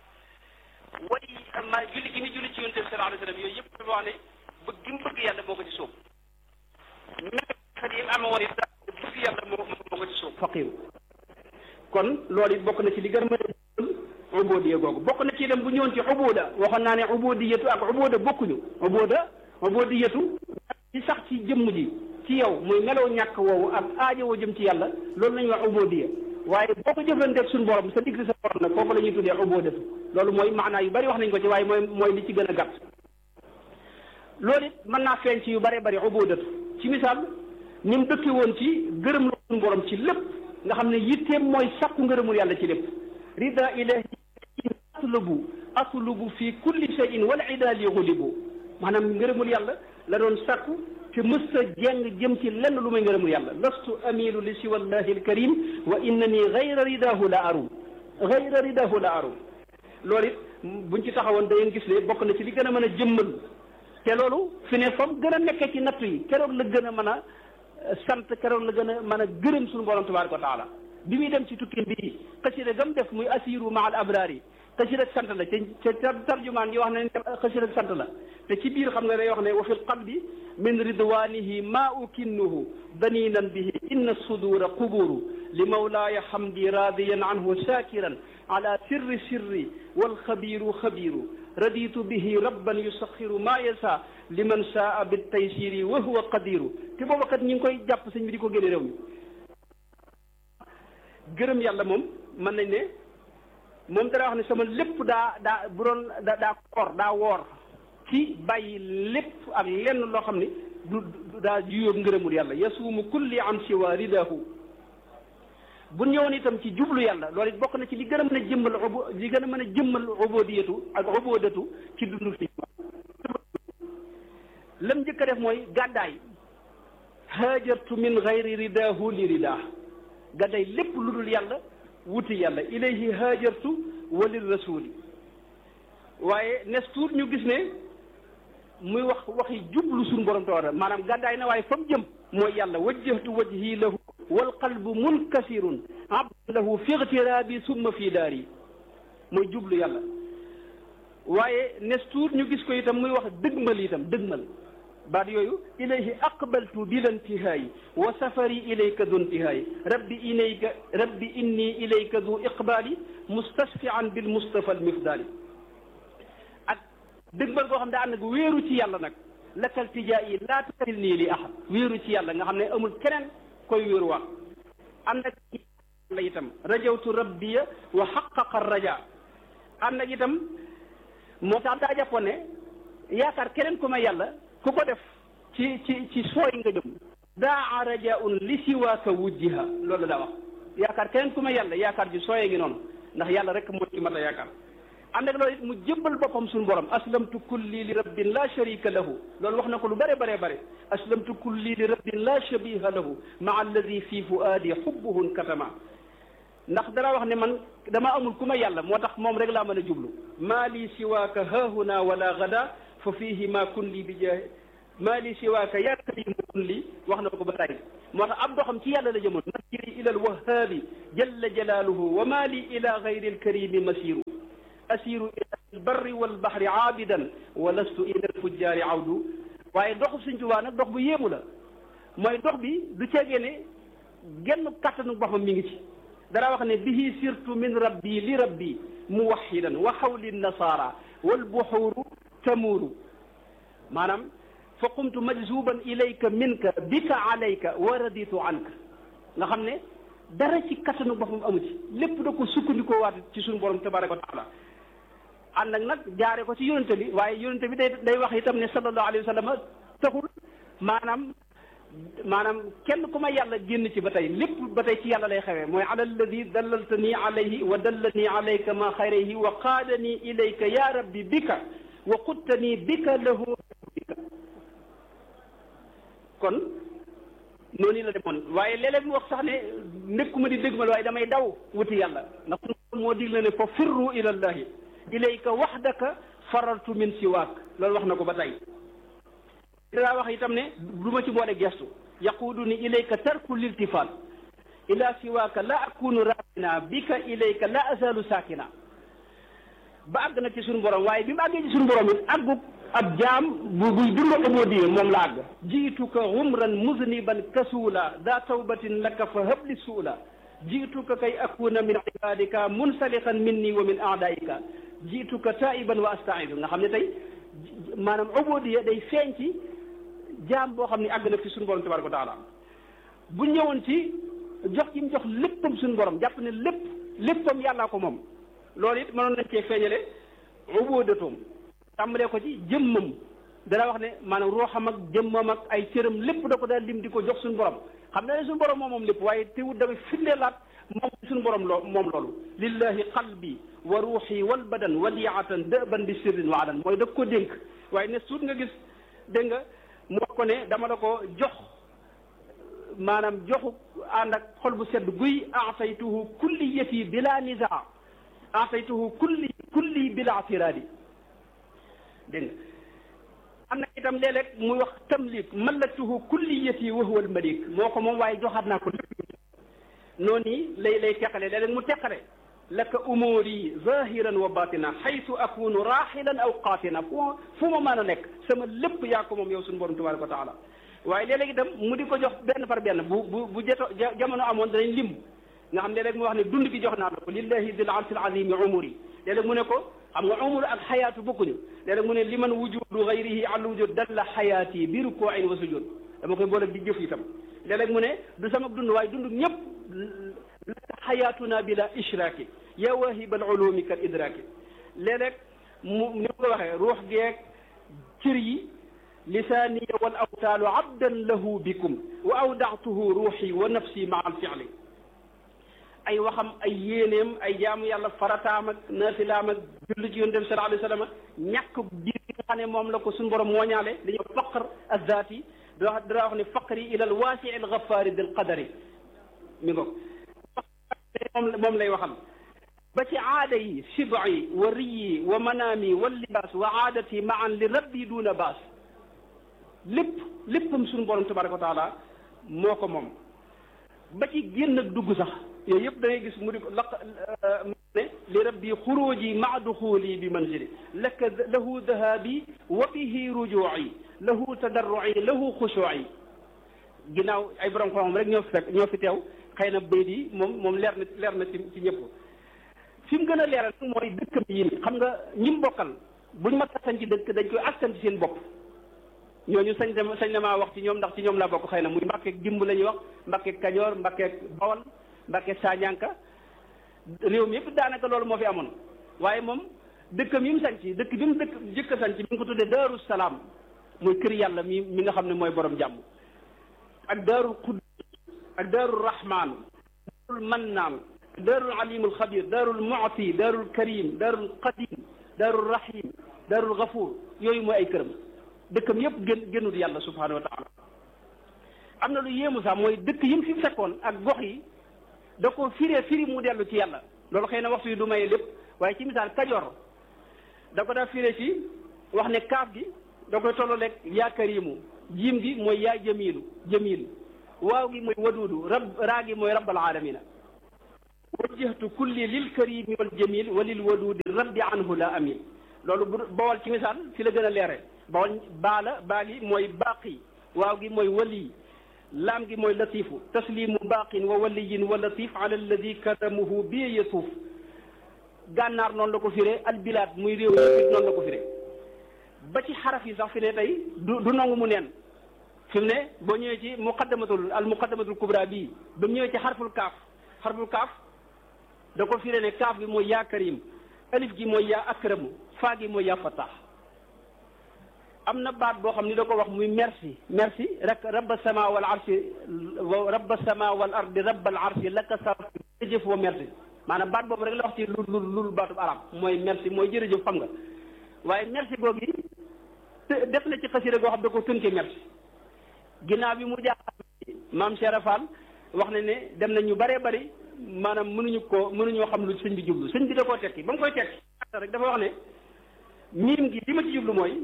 way ma julli gi ni julli ci yonent bi sallallahu alayhi wa sallam yooyu yëpp dafa wax ne bëgg gi mu bëgg yàlla moo ko ci sóob ñaxat yi ama woon it bëgg yàlla moo moo ko ci sóob faqiir kon loolu it bokk na ci li gën a mën a ubudiya googu bokk na ci dem bu ñëwoon ci ubuda waxoon naa ne ubudiyatu ak ubuda bokkuñu ubuda ubudiyatu ci sax ci jëmm ji ci yow muy meloo ñàkk woowu ak aajowoo jëm ci yàlla loolu la ñuy wax ubudiya waaye boo ko jëflanteeg suñu borom sa digg sa borom nag foofu la ñuy tuddee ubudatu loolu mooy maanaa yu bari wax nañ ko ci waaye mooy mooy li ci gën a gàtt loolu it mën naa feeñ ci yu bare bari ubudatu ci misaal ni mu dëkke woon ci gërëm la suñu borom ci lépp nga xam ne yitteem mooy sàkku ngërëmul yàlla ci lépp rida ilahi atlubu atlubu fi kulli shay'in wal idaali xulibu maanaam ngërëmul yàlla la doon sàkku te mësta jeng jëm ci lenn lu may ngërëmul yàlla lastu amilu li siwa allahi alkarim wa innani gayra ridahu la arum gayra ridahu la arum loolu it buñ ci taxawoon da ngeen gis ne bokk na ci li gën a mën a jëmmal te loolu fi ne fam gën a nekkee ci nattu yi keroog la gën a mën a sant keroog la gën a mën a gërëm suñu borom tabaraka wa taala bi muy dem ci tukki bi xasida gam def muy asiru ma al abraar yi xasida sant la te te tarjumaan yi wax na ne xasida sant la te ci biir xam nga day wax ne wa fi lqalbi min ridwanihi ma ukinnuhu daninan bihi inna sudura quburu li mawlaaya hamdi radiyan anhu shakiran ala sirri sirri walxabiru xabiru raditu bihi rabban yusaxiru ma yasa liman saa bitaysiri wa huwa qadiru te booba kat ñi ngi koy jàpp sëñ bi di ko génne réew mi gërëm yàlla moom mën nañ ne moom dara wax ne sama lépp daa daa bu doon da daa koor daa woor ci bàyyi lépp ak lenn loo xam ne du daa juyóob ngërëmul yàlla yasuumu kulli an siwa ridahu bu ñëwoon itam ci jublu yàlla loolu it bokk na ci li gën a mën a jëmmal ubu li gën a mën a jëmmal ubudiyatu ak ubudatu ci dundu fi lam njëkk a def mooy gàddaay haajartu min gayri ridahu li ridah gàddaay lépp lu dul yàlla wuti yàlla ilayhi haajartu wa lir rasuli waaye nes tuut ñu gis ne muy wax waxi jublu suñu borom tawara maanaam gàddaay na waaye fa mu jëm mooy yàlla wajjahtu wajhi lahu wal qalbu munkasirun abdan lahu fi igtirabi summa fi daari mooy jublu yàlla waaye nes tuut ñu gis ko itam muy wax dëgmal itam dëgmal baat yooyu ilayhi aqbaltu bila intihaayi wa safari ilayka du intihaayi rabbi ilayka rabbi inni ilayka du iqbaali mustasfian bil mustafa al mifdaali ak dëgmal goo xam ne ànd ak wéeru ci yàlla nag lakal tijaa yi laa tasil nii li ahad wéeru ci yàlla nga xam ne amul keneen koy wéeru wax ànd ak yàlla itam rajawtu rabbiya wa xaqaqa raja ànd ak itam moo tax daa jàppoon ne yaakaar keneen ku may yàlla ku ko def ci ci ci sooy nga jëm daa rajaun li siwaaka wujjiha loolu daa wax yaakaar keneen ku may yàlla yaakaar ji sooyee ngi noonu ndax yàlla rek moo ci mat a yaakaar ànd ak loolu it mu jébbal boppam suñu borom aslamtu kulli li rabbin la sharika lahu loolu wax na ko lu bare bare bare aslamtu kulli li rabbin la shabiha lahu maa alladi fi fuaadi xubbuhun katama ndax dara wax ne man dama amul ku ma yàlla moo tax moom rek laa mën a jublu maa li siwaaka haahuna wala gada fa fihi ma kun li bi jaahi maa li siwaaka yaa karimu kun li wax na ko ba tàyyi moo tax ab doxam ci yàlla la jëmoon masiri ila alwahaabi jalla jalaaluhu wa ma li ila gayri alkarimi masiru asiru ila albarri walbahri aabidan wa lastu ila alfujjaari awdu waaye doxu Sëñ Tuubaa nag dox bu yéemu la mooy dox bi du ceegee ne genn kattanu boppam mi ngi ci dara wax ne bihi sirtu min rabbi li rabbi muwaxidan wa xawli nasaara walbuxuuru tamuuru maanaam fa qumtu majzuban ilayka minka bika alayka wa raditu anka nga xam ne dara ci kattanu boppam amu ci lépp da ko sukkandikoo waat ci suñu borom tabaraka wa taala ànd ak nag jaare ko ci yonente bi waaye yonente bi day day wax itam ne sallallahu alayhi wa sallam taxul maanaam maanaam kenn ku ma yàlla génn ci ba tey lépp ba tey ci yàlla lay xewee mooy ala alladi dallaltani alayhi wa dallani alayka ma xayrayhi wa qaadani ilayka ya rabbi bika wa quttani bika lahu bika kon noonu la demoon waaye léeg-léeg mu wax sax ne nekkuma di dégmal waaye damay daw wuti yàlla ndax moo digle ne fa firru ila llahi ilayka waxdaka farartu min siwaak loolu wax na ko ba tey daa wax itam ne du ma ci boole gestu yaquudu ni ilayka tarku liltifaat ila siwaaka la akunu raakina bika ilayka la azalu saakina ba àgg na ci suñu borom waaye bi mu àggee ci suñu borom it àggu ab jaam bu buy dund ubudiyya moom la àgg jiituka umran muzniban kasuula daa tawbatin laka fa habli suula jiituka kay akuna min ibadika munsaliqan minni wa min aadaika jiituka taiban wa astaidu nga xam ne tey maanaam ubudiyya day feeñ ci jaam boo xam ne àgg na fi suñu borom tabaraka wa taala bu ñëwoon ci jox gi mu jox léppam suñu borom jàpp ne lépp léppam yàllaa ko moom loolu it mënoon nañ cee feeñale ubudatoom tàmbalee ko ci jëmmam dana wax ne maanaam ruuxam ak jëmmam ak ay cëram lépp da ko daal lim di ko jox suñu borom xam na ne suñu borom moom moom lépp waaye teewut dafay firndeelaat moom suñu borom loo moom loolu lillahi qalbi wa ruuxi wal badan wadiatan dëban bi sirrin wa adan mooy da ko dénk waaye ne suut nga gis dégg nga mu wax ko ne dama la ko jox maanaam joxu ànd ak xol bu sedd guy ataytuhu kulliyati bila nizaa ataytuhu kulli kulli bila tiraadi dégg nga am na itam léeg-léeg muy wax tamlik mallaktuhu kulliyati wa huwa almalik moo ko moom waaye joxaat naa ko lépp noonu lay lay teqale léeg-léeg mu teqale laka umuri zahiran wa batina xaytu akunu raxilan aw qaatina fu ma fu ma mën a nekk sama lépp yaa ko moom yow suñu borom tabaraka wa taala waaye léeg-léeg itam mu di ko jox benn par benn bu bu bu jeto jamono amoon danañ lim nga xam léeg-léeg mu wax ne dund gi jox naa la ko lillahi dil arsil azimi umuri léeg-léeg mu ne ko xam nga umur ak xayaatu bokkuñu léeg-léeg mu ne liman wujudu gayrihi al wujud dalla xayaati bi rukuin wa sujud dama koy boole di jëf itam léeg-léeg mu ne du sama dund waaye dund ñëpp laka xayaatuna bila ishraaki ya wahibal ulumi kal idraaki léeg-léeg mu ni ko waxee ruux geeg cër yi lisaaniya wal awtaalu abdan lahu bikum wa awdatuhu ruuxi wa nafsi maa al fi'li ay waxam ay yéeneem ay jaamu yàlla farataam ak naafilaam ak julli ci yonent bi sallallahu alayhi wa sallam ñàkk biir gi nga xam ne moom la ko suñu borom mooñaale dañuy faqr azzaati da dara wax ne faqri ila al waasi al ghafaari dil qadari mi ngo moom moom lay waxal ba ci aada yi sibai wa riyi wa manaami wa libaas wa aadati maan li rabbi duuna baas lépp léppam suñu borom tabaraka wa taala moo ko moom ba ci génn ak dugg sax yooyu yëpp da ngay gis mu di ko laq ne li rabbi xuruji maa duxuli bi manzili laka lahu dahabi wa bihi rujuci lahu tadarruci lahu xushuci ginnaaw ay borom xam rek ñoo fi fekk ñoo fi teew xëy na bayt yi moom moom leer na leer na ci ci ñëpp fi mu gën a leeral nag mooy dëkkam yi xam nga ñim bokkal buñ ma sañ ci dëkk dañ koy askan ci seen bopp ñooñu sañ dem sañ na maa wax ci ñoom ndax ci ñoom laa bokk xëy na muy mbàkkeeg dimb la ñuy wax mbàkkeeg kajoor mbàkkeeg bawal mbàkkeeg saañanka réew mi yëpp daanaka loolu moo fi amoon waaye moom dëkkam yi mu sañ ci dëkk bi mu dëkk jëkk a sañ ci mi ngi ko tuddee daaru salaam muy kër yàlla mi mi nga xam ne mooy borom jàmm ak daarul quddus ak daarul rahman daarul mannaan daarul alimul xabir daarul mu'ti daarul karim daarul qadim daarul rahim daarul gafuur yooyu mooy ay këram dëkkam yëpp gën gënul yàlla subhanahu wa taala am na lu yéemu sax mooy dëkk yi mu fi fekkoon ak gox yi da ko firee firi mu dellu ci yàlla loolu xëy na waxtu yi du maye lépp waaye ci misaal kajoor da ko daa firee ci wax ne kaaf gi da koy tolloo lekk yaa karimu jiim gi mooy yaa jamiilu jamiilu waaw gi mooy waduudu rab raa gi mooy rabbal alamina wajjahtu kulli lil karimi wal jamil wa lil waduudi rabbi anhu la amin loolu bu bawal ci misaal fi la gën a leere bawal baala baa gi mooy baaqi waaw gi mooy wali laam gi mooy latifu taslimu baaqin wa waliyin wa latif ala alladi karamuhu bi yatuuf gànnaar noonu la ko firee albilaad muy réew yi noonu la ko firee ba ci xaraf yi sax fi ne tey du du nangu mu neen fi mu ne boo ñëwee ci muqaddamatul al muqaddamatul kubra bii ba mu ñëwee ci xarful kaaf xarful kaaf da ko firee ne kaaf gi mooy yaa karim alif gi mooy yaa akramu faa gi mooy yaa fataax am na baat boo xam ni da ko wax muy merci merci rek rabba sama wal arsi rabba sama wal ardi rabbal arsi laka sarf jërëjëf wa merci maanaam baat boobu rek la wax ci lu lu lu baatub arab mooy merci mooy jërëjëf xam nga waaye merci googu def na ci xasida goo xam da ko tënkee merci ginnaaw bi mu jaaxal maam Cheikh Fall wax na ne dem na ñu bëree bëri maanaam mënuñu ko mënuñoo xam lu sëñ bi jublu sëñ bi da koo tekki ba mu koy tekki rek dafa wax ne miim gi li ma ci jublu mooy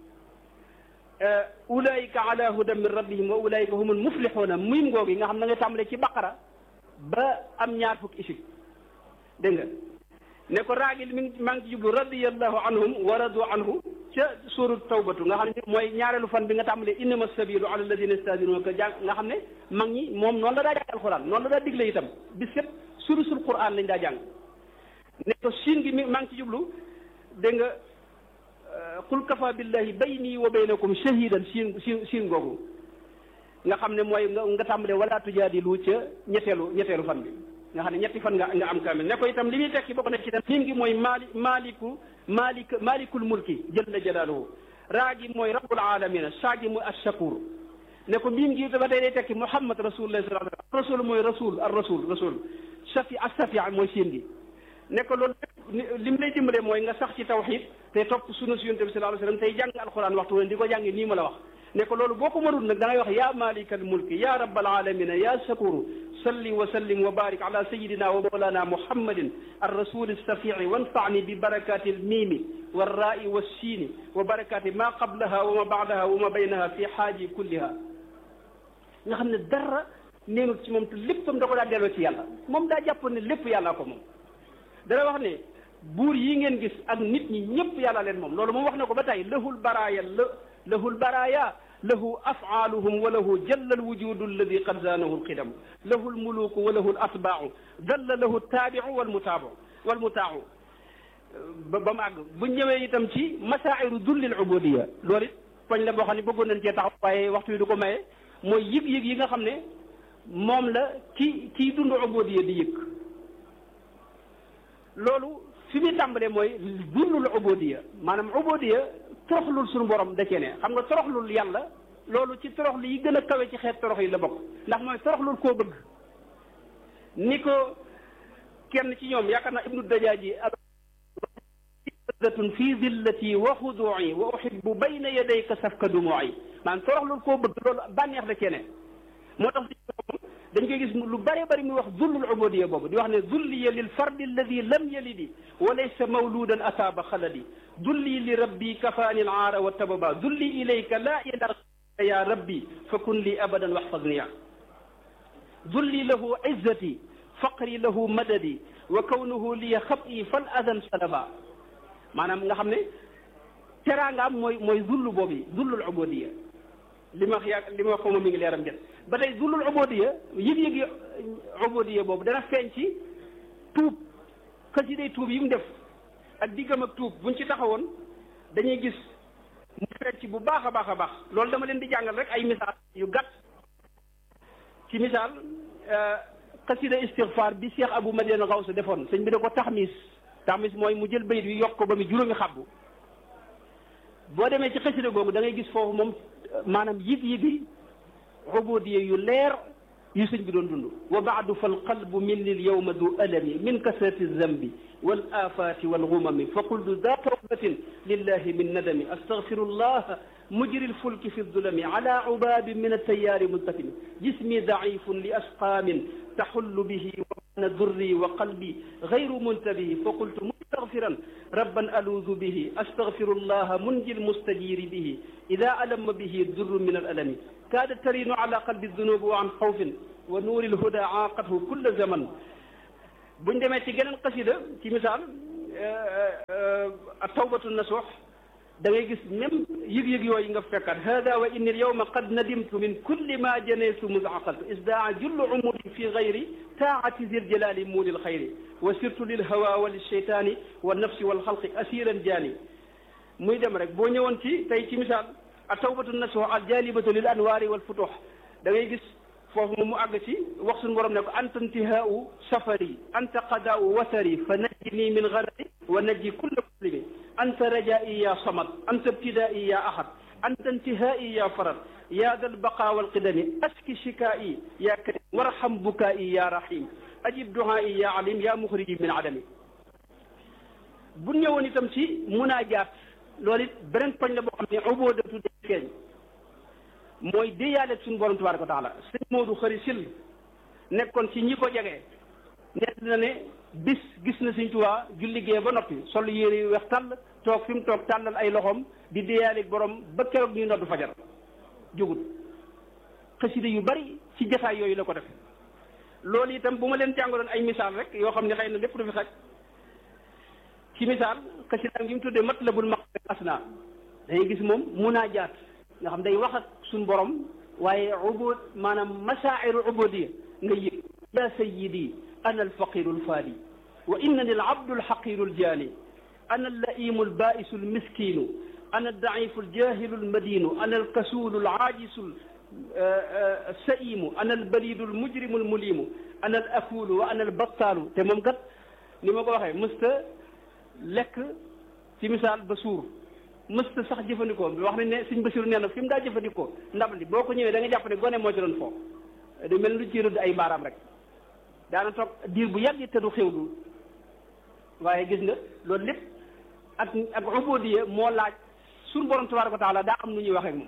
ulaayika ala hudan min rabbihim wa ulaayika humul muflixuuna miim googu yi nga xam na nga tàmbalee ci baqara ba am ñaar fukki isib dégg nga ne ko raagil mi ngi maa ngi ci jublu radiyallahu anhum wa radu anhu ca suurat tawbatu nga xam ne mooy ñaareelu fan bi nga tàmbalee innama sabilu ala alladina yastadinuka jàng nga xam ne mag ñi moom noonu la daa jàng alquran noonu la daa digle itam bis yëpp surusul quran lañ daa jàng ne ko siin gi mi maa ngi ci jublu dégg nga qul kafa billahi bayni wa baynakum shahidan siin siin siin googu nga xam ne mooy nga nga tàmbalee wala tujaadilu ca ñetteelu ñetteelu fan bi nga xam ne ñetti fan nga nga am kaamil ne ko itam li muy tekki bokk na ci itam miim gi mooy maali maaliku maalik maalikul mulki jalla jalaaluhu raa gi mooy rabbul alamina saa gi mooy ashakur ne ko miim gi ba tey day tekki muhammad rasulullah sallallahu alayhi wasallam rasul mooy rasul ar rasul rasul safi as-safi mooy siin gi ne ko loolu li mu lay dimbalee mooy nga sax ci tawxid te topp sunna si yonent bi sallallahu alayhi wasallam tey jàng alquran waxtu woon di ko jàngi nii ma la wax ne ko loolu boo ko mënul nag da ngay wax ya malikal mulki ya rabbal alamina ya shakuru salli wa sallim wa barik ala sayidina wa mawlana muhammadin الرسول السفيع وانفعني ببركات الميم والراء والسين وبركات ما قبلها وما بعدها وما بينها في حاجي كلها nga xam ne dara neenul ci moom te léppam da ko daa delloo ci yàlla moom daa jàpp ne lépp yàllaa ko moom dana wax ne buur yi ngeen gis ak nit ñi ñëpp yàlla leen moom loolu moom wax na ko ba tey lahul baraaya la lahul baraaya lahu afaaluhum wa lahu jalla alwujudu alladi qad zaanahu alqidam lahu almuluku wa lahu alatbaau dalla lahu altaabiu walmutaabu walmutaacu ba ba mu àgg bu ñëwee itam ci masaa'iru dulli alubudiya loolu it poñ la boo xam ne bëggoon nañ cee taxaw waaye waxtu wi du ko maye mooy yëg-yëg yi nga xam ne moom la ki kiy dund ubudiya di yëg loolu fi muy tàmbalee mooy dullul ubudiya maanaam ubudiya toroxlul suñu borom da cee ne xam nga toroxlul yàlla loolu ci toroxlu yi gën a kawe ci xeet torox yi la bokk ndax mooy toroxlul koo bëgg ni ko kenn ci ñoom yaakaar naa ibnu dajaaji zatun fi zillati wa xuduu'i wa uhibbu bayna yadayka safka dumuu'i maanaam toroxlul koo bëgg loolu bànneex da cee ne moo tax dañ koy gis lu bëree bëri muy wax zullul ubudiya boobu di wax ne zulliya lil fardi alladi lam yalidi wa laysa mawludan asaaba xaladi dulli li rabbi kafaani al aara wa tababa dulli ilayka laa ila ya rabbi fa kun li abadan waxfadniya dulli lahu izzati faqri lahu madadi wa kawnuhu liya xabi fal adan salaba maanaam nga xam ne teraangaam mooy mooy zullu boobu zullul ubudiya li ma wax yaa li ma wax ko moom mi ngi leeram jët ba tey zullul ubudiya yëg-yëg yi ubudiya boobu dana feeñ ci tuub xasiday tuub yi mu def ak diggam ak tuub buñ ci taxawoon dañuy gis mu feeñ ci bu baax a baax a baax loolu dama leen di jàngal rek ay misaal yu gàtt ci misaal xasida istigfaar bi Cheikh Abou Madiane Gawsa defoon sëñ bi da ko taxmis taxmis mooy mu jël bayit wi yokk ko ba mu juróomi xabbu boo demee ci xasida googu da ngay gis foofu moom maanaam yëg-yëgi ubudiya yu leer yu sëñ bi doon dund wa baadu fa alqalbu minni alyawma du alami min kasrati zambi wal afati wal gumami fa qultu da tawbatin lillahi min nadami astaghfiru llah mujri lfulki fi ldulami ala ubabi min altayari multakimi jismi daifun li asqamin taxullu bihi wa ana durri wa qalbi gayru muntabihi fa qultu mustaghfiran rabban aluudu bihi astaghfiru llah munji lmustajiri bihi ida alamma bihi durru min alalami kaada tarinu ala qalbi dunubi wa an xawfin wa nuuri lhuda aaqathu kulla zaman buñ demee ci geneen xasida ci misaal a tawbatu nasuux da ngay gis même yëg-yëg yooyu nga fekkaat hada wa inni alyawma qad nadimtu min kulli ma janaytu musaqaltu isdaa jullu umuri fi gayri taati zil jalali muuli lxayri wa sirtu lil hawa wa lilcheytaani wa nafsi walxalqi asiran jaani muy dem rek boo ñëwoon ci tey ci misaal a tawbatu nasuux al jalibatu lil anwaari wal futuux da ngay gis foofu moom mu àgg ci wax suñu borom ne ko anta intihaau safari anta qadaau wasari fa najjini min garari wa najji kulla muslimi anta rajai ya samad anta ibtidaai ya ahad anta intihaai ya farad ya dal baqa walqidami aski shikaai ya karim warham bukaai ya rahim ajib duhaai ya alim ya muxriji min adami bu ñëwoon itam ci munaajaat loolu it beneen poñ la boo xam ne ubóodatu day feeñ mooy déyaaleeg suñu borom tabaraka wa taala sëñ Moodu xëri sil nekkoon ci ñi ko jege nett na ne bis gis na sëñ Tuubaa julli gee ba noppi sol yére yu weex tàll toog fi mu toog tàllal ay loxoom di déyaaleeg borom ba keroog ñuy noddu fajar jógut xasida yu bari ci jataay yooyu la ko def loolu itam bu ma leen jàngaloon ay misaal rek yoo xam ne xëy na lépp du fi xaj ci misaal xasida gi mu tuddee matlabul maqsad asna dangay gis moom munaajaat nga xam day wax ak suñ borom waaye ubud maanaam masaa'iru ubudiya nga yëg ya sayyidi ana alfaqiru alfaadi wa innani alabdu alxaqiru aljaani ana allaimu albaisu almiskinu ana aldaifu aljahilu almadinu ana alkasulu alaajisu alsaimu ana albalidu almujrimu almulimu ana alakulu wa ana albattaalu te moom kat ni ma ko waxee mësta lekk ci misaal ba suur mësta sax jëfandikoo bi wax nañ ne suñ basiru nee na fi mu daa jëfandikoo ndab li boo ko ñëwee da nga jàpp ne gone moo ci doon foo du mel lu ci rëdd ay baaraam rek daana toog diir bu yàgg te du xewlu waaye gis nga loolu lépp ak ak ubudiya moo laaj suñu borom tabaraka wa taala daa am nu ñuy waxee ak moom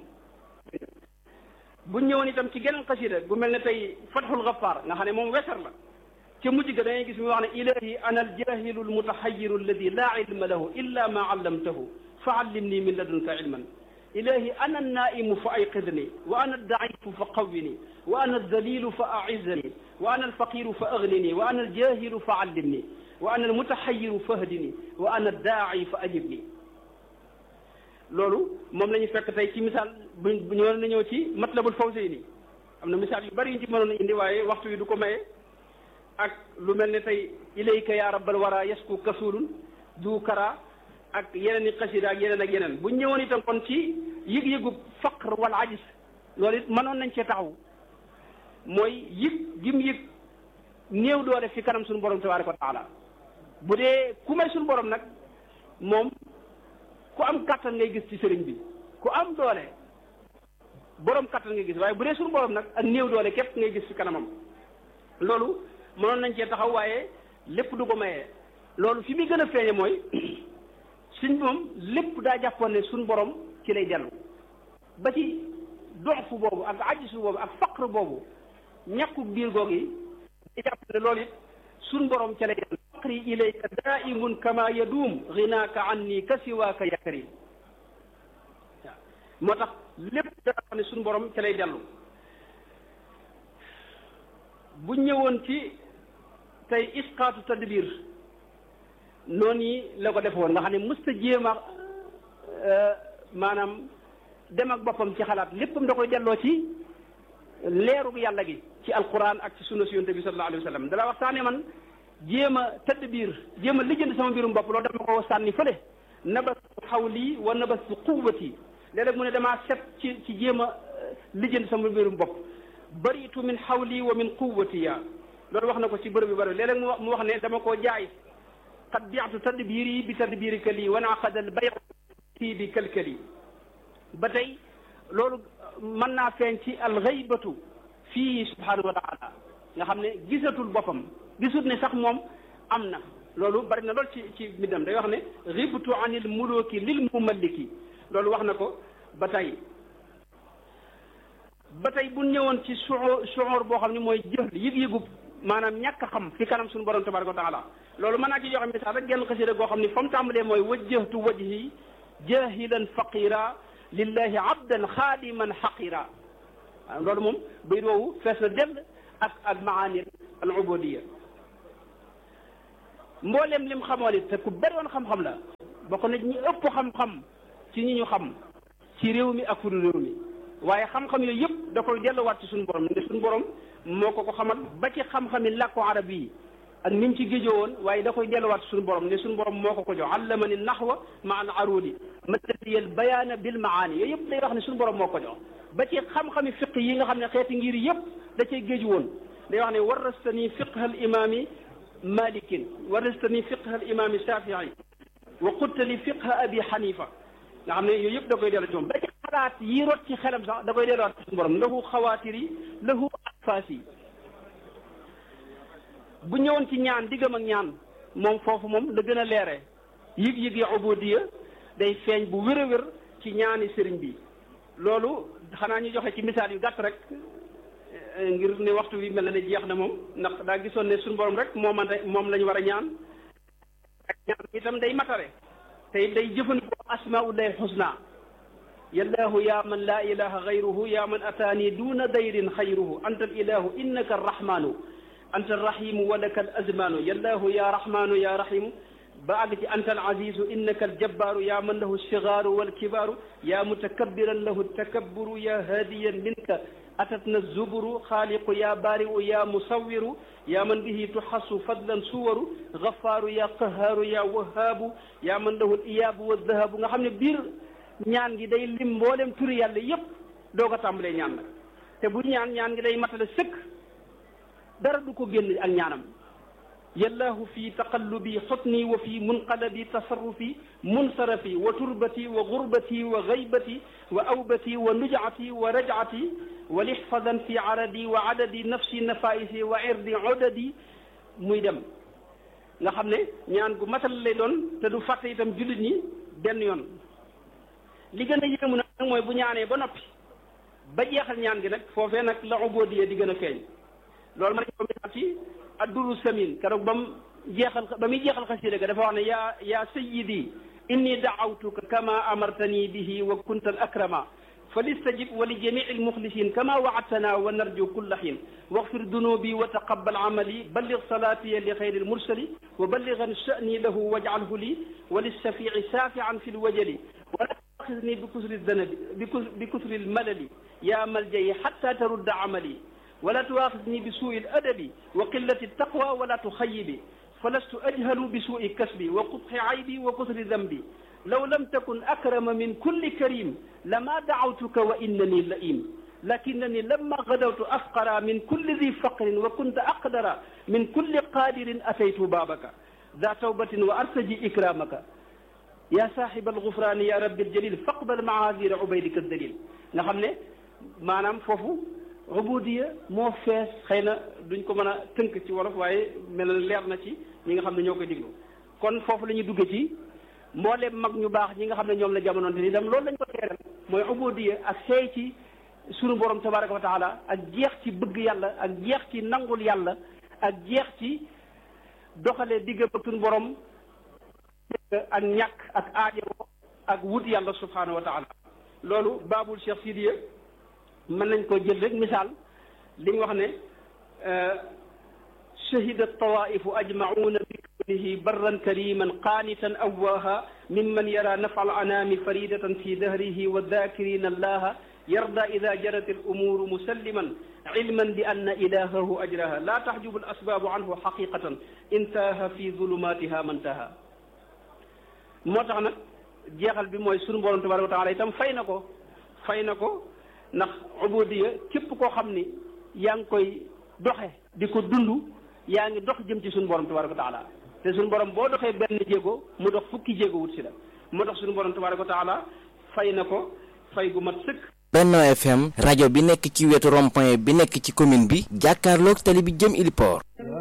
bu ñëwoon itam ci geneen xasida bu mel ne tey fatxul gafaar nga xam ne moom wesar la ca mujj ga da ngay gis mu wax ne ilahi ana aljahilu almutaxayiru alladi laa ilma lahu illa ma allamtahu fa allimni min ladunka ilman ilahi ana annaimu fa ayqidni wa ana addaifu fa qawwini wa ana aldalilu fa aizzani wa ana alfaqiru fa aghnini wa ana aljahilu fa allimni wa ana almutaxayiru fa hdini wa ana addaai fa ajibni loolu moom la ñu fekk tey ci misaal bu ñëwoon na ñëw ci matlabul fawzayni am na misaal yu bari yu ñu ci mënoon a indi waaye waxtu wi du ko maye ak lu mel ne tey ilayka ya rabbal wara yasku kasulun du kara ak yeneen i xasida ak yeneen ak yeneen bu ñëwoon itam kon ci yëg-yëgu faqr wala ajis loolu it mënoon nañ cee taxaw mooy yëg gim yëg néew doole fi kanam suñu borom tabaraka wa taala bu dee ku may suñu borom nag moom ku am kattan ngay gis ci sëriñ bi ku am doole borom kattan ngay gis waaye bu dee suñu borom nag ak néew doole képp ngay gis ci kanamam loolu mënoon nañ cee taxaw waaye lépp du ko mayee loolu fi muy gën a feeñe mooy suñ moom lépp daa jàppoon ne suñ borom ci lay dellu ba ci doxfu boobu ak ajisu boobu ak faqr boobu ñàkku biir googu yi di jàpp ne loolu it suñ borom ca lay dellu faqri ilayka daimun kama yaduum ginaaka anni ka siwaaka ya karim waaw moo tax lépp daa xam ne suñ borom ca lay dellu bu ñëwoon ci tey isqaatu tadbir noonu yi la ko defoon nga xam ne mësta jéem a maanaam dem ak boppam ci xalaat léppam da koy delloo ci leerug yàlla gi ci alquran ak ci sunna si yonte bi sallallahu alayhi wa sallam dala wax saane man jéem a tadbir jéem a lijjanti sama mbirum bopp loolu dama ko sànni fële nabastu xawli wa nabastu quwwati léeg-léeg mu ne damaa set ci ci jéem a lijjanti sama mbirum bopp baritu min xawli wa min quwwati ya loolu wax na ko ci bërëb yu bëri léeg-léeg mu wax mu wax ne dama koo jaay qad biatu tadbiri bi tadbirika lii wa naqada al bay fii bi kalkali ba tey loolu mën naa feeñ ci alxaybatu fii subhanahu wa taala nga xam ne gisatul boppam gisut ne sax moom am na loolu bari na lool ci ci mbindam day wax ne xibtu anil muluki lil mumalliki loolu wax na ko ba tey ba tey bu ñëwoon ci suur suur boo xam ne mooy jël yëg-yëgub maanaam ñàkk a xam fi kanam suñu borom tabaraka wa taala loolu mën naa ci joxe misaal rek genn xasida goo xam ne fa mu tàmbalee mooy wajjahtu wajhi jahilan faqira lillahi abdan xaadiman xaqira loolu moom bayit woowu fees na dell ak ak maani al ubudiya mboolem lim xamoon it te ku bari woon xam-xam la bokk na ñi ëpp xam-xam ci ñi ñu xam ci réew mi ak furu réew mi waaye xam-xam yooyu yëpp da koy delluwaat ci suñu borom ne suñu borom moo ko ko xamal ba ci xam-xami làkku arab yi ak ni mu ci géejoo woon waaye da koy delluwaat ci suñu borom ne suñu borom moo ko ko jox allamani naxwa ma al arudi matadiyal bayaana bil maani yooyu yëpp day wax ne suñu borom moo ko jox ba ci xam-xami fiq yi nga xam ne xeeti ngir yëpp da cay géeju woon day wax ne warastani fiqha al imami malikin warastani fiqha al imami shafii wa qultali fiqha abi xanifa nga xam ne yooyu yëpp da koy dellu ci moom ba ci xalaat yi rot ci xelam sax da koy delluwaat ci suñu borom lahu xawaatir yi lahu anfaas yi bu ñëwoon ci ñaan diggam ak ñaan moom foofu moom la gën a leere yëg-yëg ya ubudiya day feeñ bu wér a wér ci ñaani sëriñ bi loolu xanaa ñu joxe ci misaal yu gàtt rek ngir ne waxtu wi mel na ne jeex na moom ndax daa gisoon ne suñu borom rek moom moom la ñu war a ñaan ak ñaan itam day matare te day jëfandikoo asmaullahi xusna yallaahu yaa man laa ilaha gayruhu yaa man ataani duuna dayrin xayruhu anta al ilahu innaka arrahmanu anta arrahimu wa laka al azmanu yallaahu yaa rahmanu yaa rahimu ba àgg ci anta al azizu innaka al jabbaaru yaa man lahu alsigaaru walkibaaru yaa mutakabbiran lahu takabburu yaa haadiyan minka atatna zuburu xaaliqu yaa baari'u yaa musawwiru yaa man bihi tuxassu fadlan suwaru gafaaru yaa qahaaru yaa wahaabu yaa man lahu iyaabu wa dahabu nga xam ne biir ñaan gi day lim mboolem turi yàlla yépp doo ko tàmbalee ñaan nag te bu ñaan ñaan gi day matale sëkk dara du ko génn ak ñaanam yallaahu fi taqallubi xutni wa fi munqalabi tasarrufi munsarafi wa turbati wa gurbati wa gaybati wa awbati wa nujati wa rajati wa lixfadan fi aradi wa adadi nafsi nafaisi wa irdi odadi muy dem nga xam ne ñaan gu matal lay doon te du fàtte itam jullit ñi benn yoon li gën a yéemu nag mooy bu ñaanee ba noppi ba jeexal ñaan gi nag foofee nag la ubudiya di gën a feeñ loolu ma nañ ko misaal ci adduru samin keroog ba mu jeexal ba muy jeexal xasida ga dafa wax ne yaa yaa sayidi inni daawtuka kama amartani bihi wa kunta al akrama فليستجب ولجميع المخلصين كما وعدتنا ونرجو كل حين واغفر ذنوبي وتقبل عملي بلغ صلاتي لخير المرسل وبلغا شأني له واجعله لي وللشفيع شافعا في الوجل ولا تأخذني بكسر الذنب بكسر الملل يا ملجئي حتى ترد عملي ولا تؤاخذني بسوء الأدب وقلة التقوى ولا تخيبي فلست أجهل بسوء كسبي وقبح عيبي وكثر ذنبي لو لم تكن أكرم من كل كريم لما دعوتك وإنني لئيم لكنني لما غدوت أفقر من كل ذي فقر وكنت أقدر من كل قادر أتيت بابك ذا توبة وأرتجي إكرامك يا صاحب الغفران يا رب الجليل فاقبل معاذير عبيدك الدليل نخم ne maanaam foofu ubudiya moo fees xëy na duñ ko mën a tënk ci wolof waaye mel na leer na ci ñi nga xam ne ñoo koy diglu kon foofu la ñuy dugge ci mboolem mag ñu baax ñi nga xam ne ñoom la jamonoon te itam loolu lañ ko teeral mooy ubudiya ak seey ci sunu borom tabaraka wa taala ak jeex ci bëgg yàlla ak jeex ci nangul yàlla ak jeex ci doxale digg ak sunu borom ak ñàkk ak aajo ak wut yàlla subhanahu wa taala loolu baabul Cheikh Sidiya mën nañ ko jël rek misaal li ñu wax ne shahida tawaifu ajmauna bi kawnihi barran kariman qaanitan awwaaha mimman yara nafa al anaami faridatan fi dahrihi wa dakirina allaha yarda ida jarat al umuru musalliman ilman bi anna ilahahu ajraha la taxjubu al asbaabu anhu xaqiqatan intaha fi zulumatiha mantaha moo tax nag jeexal bi mooy sunu borom tabaraka wa taala itam fay na ko fay na ko ndax ubudiya képp koo xam ni yaa ngi koy doxe di ko dund yaa ngi dox jëm ci sunu borom tabaraka wa taala te sunu borom boo doxee benn jéego mu dox fukki jéego wut si la moo tax sunu borom tabaraka wa taala fay na ko fay gu mat sëkk. Benno FM rajo bi nekk ci wetu rond-point bi nekk ci commune bi jàkkaarloog tali bi jëm Iliport